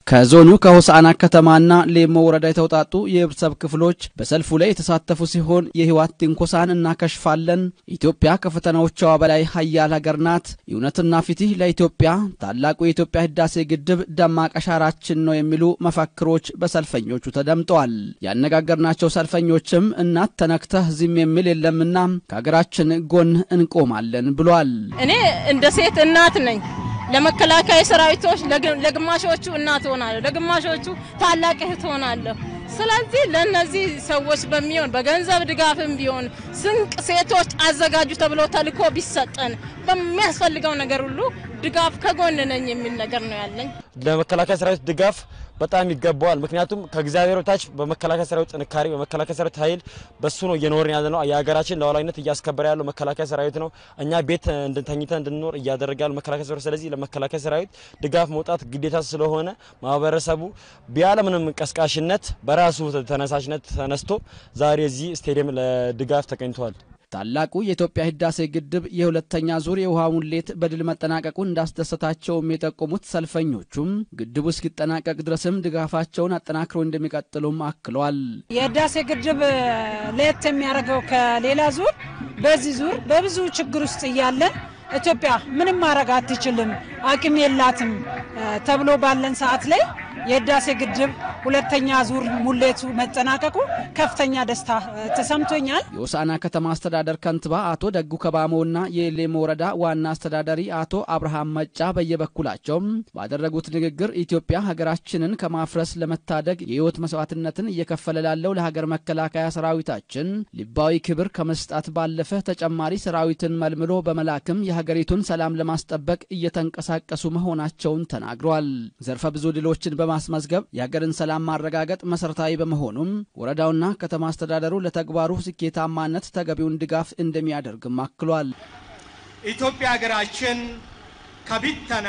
ከዞኑ ከሆሳዕና ከተማና ሌሞ ወረዳ የተውጣጡ የህብረተሰብ ክፍሎች በሰልፉ ላይ የተሳተፉ ሲሆን የህወሓት ትንኮሳን እናከሽፋለን፣ ኢትዮጵያ ከፈተናዎቿ በላይ ሀያል ሀገር ናት፣ እውነትና ፍትህ ለኢትዮጵያ፣ ታላቁ የኢትዮጵያ ህዳሴ ግድብ ደማቅ አሻራችን ነው የሚሉ መፈክሮች በሰልፈኞቹ ተደምጠዋል። ያነጋገርናቸው ሰልፈኞችም እናት ተነክተህ ዝም የሚል የለምና ከሀገራችን ጎን እንቆማለን ብሏል። እኔ እንደ ሴት እናት ነኝ። ለመከላከያ ሰራዊቶች ለግማሾቹ እናት ሆናለሁ፣ ለግማሾቹ ታላቅ እህት ሆናለሁ። ስለዚህ ለነዚህ ሰዎች በሚሆን በገንዘብ ድጋፍም ቢሆን ስንቅ ሴቶች አዘጋጁ ተብሎ ተልኮ ቢሰጠን በሚያስፈልገው ነገር ሁሉ ድጋፍ ከጎን ነኝ የሚል ነገር ነው ያለኝ። ለመከላከያ ሰራዊት ድጋፍ በጣም ይገባዋል። ምክንያቱም ከእግዚአብሔር በታች በመከላከያ ሰራዊት ጥንካሬ፣ በመከላከያ ሰራዊት ኃይል በሱ ነው እየኖርን ያለ ነው። የሀገራችን ሉዓላዊነት እያስከበረ ያለው መከላከያ ሰራዊት ነው። እኛ ቤት እንድንተኝተን እንድንኖር እያደረገ ያለው መከላከያ ሰራዊት። ስለዚህ ለመከላከያ ሰራዊት ድጋፍ መውጣት ግዴታ ስለሆነ ማህበረሰቡ ያለምንም ቀስቃሽነት በራሱ ተነሳሽነት ተነስቶ ዛሬ እዚህ ስቴዲየም ለድጋፍ ተገኝተዋል። ታላቁ የኢትዮጵያ ህዳሴ ግድብ የሁለተኛ ዙር የውሃ ሙሌት በድል መጠናቀቁን እንዳስደሰታቸውም የጠቆሙት ሰልፈኞቹም ግድቡ እስኪጠናቀቅ ድረስም ድጋፋቸውን አጠናክረው እንደሚቀጥሉም አክለዋል። የህዳሴ ግድብ ለየት የሚያደርገው ከሌላ ዙር በዚህ ዙር በብዙ ችግር ውስጥ እያለን ኢትዮጵያ ምንም ማድረግ አትችልም፣ አቅም የላትም ተብሎ ባለን ሰዓት ላይ የህዳሴ ግድብ ሁለተኛ ዙር ሙሌቱ መጠናቀቁ ከፍተኛ ደስታ ተሰምቶኛል። የሆሳዕና ከተማ አስተዳደር ከንቲባ አቶ ደጉ ከባሞና የሌሞ ወረዳ ዋና አስተዳዳሪ አቶ አብርሃም መጫ በየበኩላቸው ባደረጉት ንግግር ኢትዮጵያ ሀገራችንን ከማፍረስ ለመታደግ የህይወት መስዋዕትነትን እየከፈለ ላለው ለሀገር መከላከያ ሰራዊታችን ልባዊ ክብር ከመስጣት ባለፈ ተጨማሪ ሰራዊትን መልምሎ በመላክም የሀገሪቱን ሰላም ለማስጠበቅ እየተንቀሳቀሱ መሆናቸውን ተናግረዋል። ዘርፈ ብዙ ድሎችን በማስመዝገብ የሀገርን ሰላም ማረጋገጥ መሰረታዊ በመሆኑም ወረዳውና ከተማ አስተዳደሩ ለተግባሩ ስኬታማነት ተገቢውን ድጋፍ እንደሚያደርግም አክሏል። ኢትዮጵያ ሀገራችን ከቢተና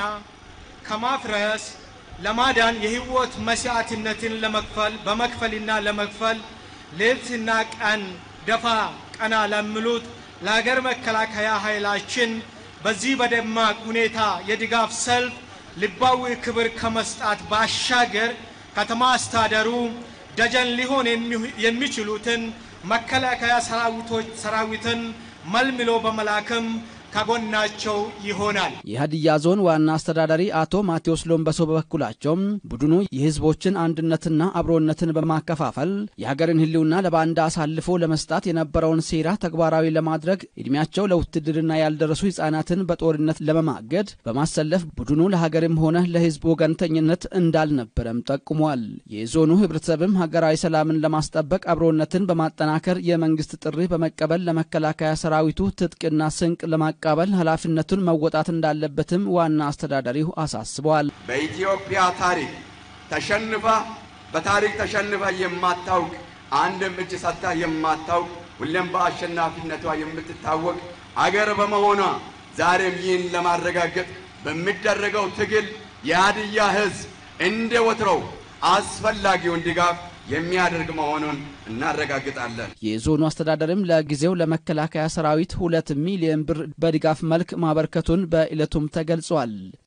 ከማፍረስ ለማዳን የህይወት መስዋዕትነትን ለመክፈል በመክፈልና ለመክፈል ሌትና ቀን ደፋ ቀና ለሚሉት ለሀገር መከላከያ ኃይላችን በዚህ በደማቅ ሁኔታ የድጋፍ ሰልፍ ልባዊ ክብር ከመስጣት ባሻገር ከተማ አስተዳደሩ ደጀን ሊሆን የሚችሉትን መከላከያ ሰራዊቶች ሰራዊትን መልምሎ በመላክም ከጎናቸው ይሆናል። የሀዲያ ዞን ዋና አስተዳዳሪ አቶ ማቴዎስ ሎምበሶ በበኩላቸውም ቡድኑ የህዝቦችን አንድነትና አብሮነትን በማከፋፈል የሀገርን ህልውና ለባንዳ አሳልፎ ለመስጣት የነበረውን ሴራ ተግባራዊ ለማድረግ እድሜያቸው ለውትድርና ያልደረሱ ህጻናትን በጦርነት ለመማገድ በማሰለፍ ቡድኑ ለሀገርም ሆነ ለህዝብ ወገንተኝነት እንዳልነበረም ጠቁሟል። የዞኑ ህብረተሰብም ሀገራዊ ሰላምን ለማስጠበቅ አብሮነትን በማጠናከር የመንግስት ጥሪ በመቀበል ለመከላከያ ሰራዊቱ ትጥቅና ስንቅ ለማ ቀበል ኃላፊነቱን መወጣት እንዳለበትም ዋና አስተዳዳሪው አሳስበዋል። በኢትዮጵያ ታሪክ ተሸንፋ በታሪክ ተሸንፋ የማታውቅ አንድም እጅ ሰጥታ የማታውቅ ሁሌም በአሸናፊነቷ የምትታወቅ አገር በመሆኗ ዛሬም ይህን ለማረጋገጥ በሚደረገው ትግል የሀዲያ ህዝብ እንደ ወትሮው አስፈላጊውን ድጋፍ የሚያደርግ መሆኑን እናረጋግጣለን። የዞኑ አስተዳደርም ለጊዜው ለመከላከያ ሰራዊት ሁለት ሚሊዮን ብር በድጋፍ መልክ ማበርከቱን በዕለቱም ተገልጿል።